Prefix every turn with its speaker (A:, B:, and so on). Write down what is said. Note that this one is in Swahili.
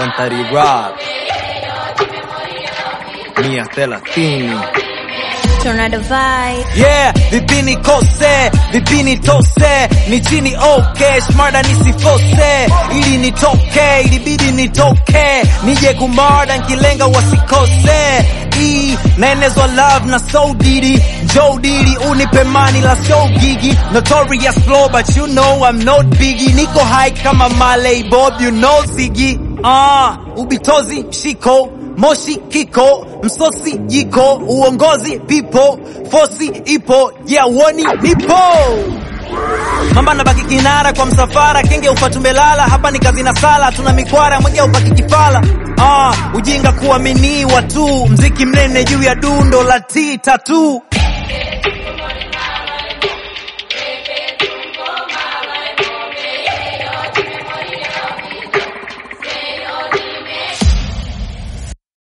A: Wantari Rap mia thelathini
B: Tornado vibe.
A: Yeah, vipini kose, vipini tose, ni chini okay, smarta nisifose, ili nitoke, ilibidi nitoke, nije kumarda nkilenga wasikose, E, naenezwa love na so didi, Joe Didi, unipe mani la so gigi, notorious flow but you know I'm not biggie, niko high kama Marley Bob, you know Ziggy, ah, ubitozi shiko, moshi kiko msosi jiko uongozi pipo fosi ipo yeah woni nipo mamba nabaki kinara kwa msafara kenge upatumbelala hapa ni kazi na sala tuna mikwara moja upaki kifala ah, ujinga kuaminiwa tu mziki mnene juu ya dundo la tita tu